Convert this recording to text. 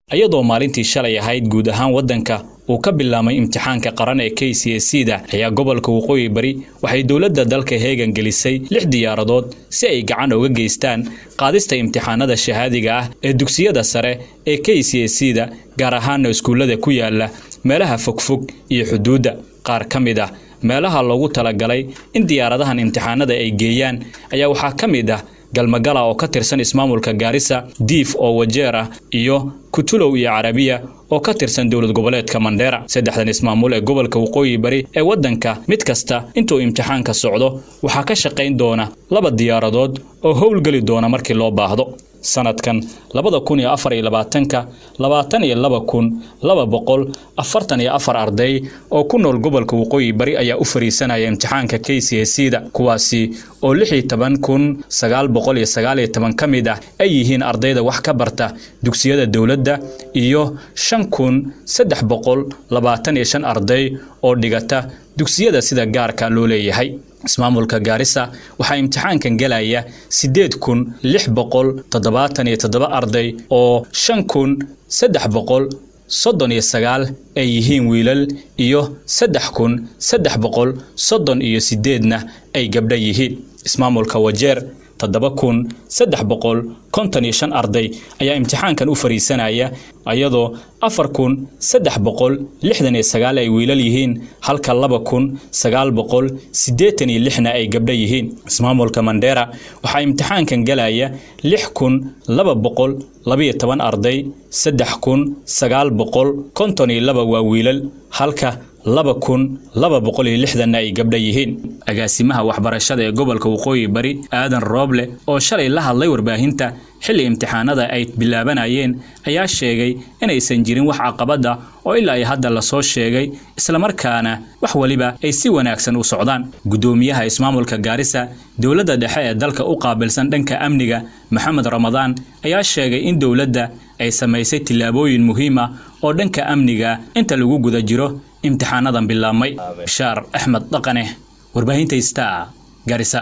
iyadoo maalintii shalay ahayd guud ahaan waddanka uu ka bilaabmay imtixaanka qaran ee k c s da ayaa gobolka waqooyi bari waxay dowladda dalka heegan gelisay lix diyaaradood si ay gacan uga geystaan qaadista imtixaanada shahaadiga ah ee dugsiyada sare ee k c s da gaar ahaana iskuullada ku yaala meelaha fogfog iyo xuduudda qaar ka mid ah meelaha loogu talagalay in diyaaradahan imtixaanada ay geeyaan ayaa waxaa ka mid ah galmagala oo ka tirsan ismaamulka gaarisa diif oo wajeer ah iyo kutulow iyo carabiya oo ka tirsan dowlad goboleedka mandheera saddexdan ismaamul ee gobolka waqooyi bari ee waddanka mid kasta intuu imtixaanka socdo waxaa ka shaqayn doona laba diyaaradood oo howlgeli doona markii loo baahdo sanadkan labada kun iyo afar iyo labaatanka labaatan iyo laba kun laba boqol afartan iyo afar arday oo ku nool gobolka waqooyi bari ayaa u fariisanaya imtixaanka k c s da kuwaasi oo lix iyo toban kun sagaal boqol iyo sagaal iyo toban ka mid ah ay yihiin ardayda wax ka barta dugsiyada dowladda iyo shan kun saddex boqol labaatan iyo shan arday oo dhigata dugsiyada sida gaarka loo leeyahay ismaamulka gaarisa waxaa imtixaankan gelaya siddeed kun lix boqol toddobaatan iyo toddoba arday oo shan kun saddex boqol soddon iyo sagaal ay yihiin wiilal iyo saddex kun saddex boqol soddon iyo siddeedna ay gabdha yihiin ismaamulka wajeer toddoba kun saddex boqol konton iyo shan arday ayaa imtixaankan u fariisanaya iyadoo afar kun saddex boqol lixdan iyo sagaal ay wiilal yihiin halka laba kun sagaal boqol siddeetan iyo lixna ay gabdho yihiin ismaamulka mandheera waxaa imtixaankan gelaya lix kun laba boqol labiyo toban arday saddex kun sagaal boqol konton iyo laba waa wiilal halka laba kun laba boqol iyo lixdanna ay gabdha yihiin agaasimaha waxbarashada ee gobolka waqooyi bari aadan rooble oo shalay la hadlay warbaahinta xilli imtixaanada ay bilaabanayeen ayaa sheegay inaysan jirin wax caqabada oo ilaa ay hadda lasoo sheegay islamarkaana wax weliba ay si wanaagsan u socdaan guddoomiyaha ismaamulka gaarisa dowladda dhexe ee dalka u qaabilsan dhanka amniga maxamed ramadaan ayaa sheegay in dowladda ay samaysay tillaabooyin muhiim ah oo dhanka amniga inta lagu guda jiro imtixaanadan bilaabmay bishaar axmed dhaqane warbaahinta star gaarisa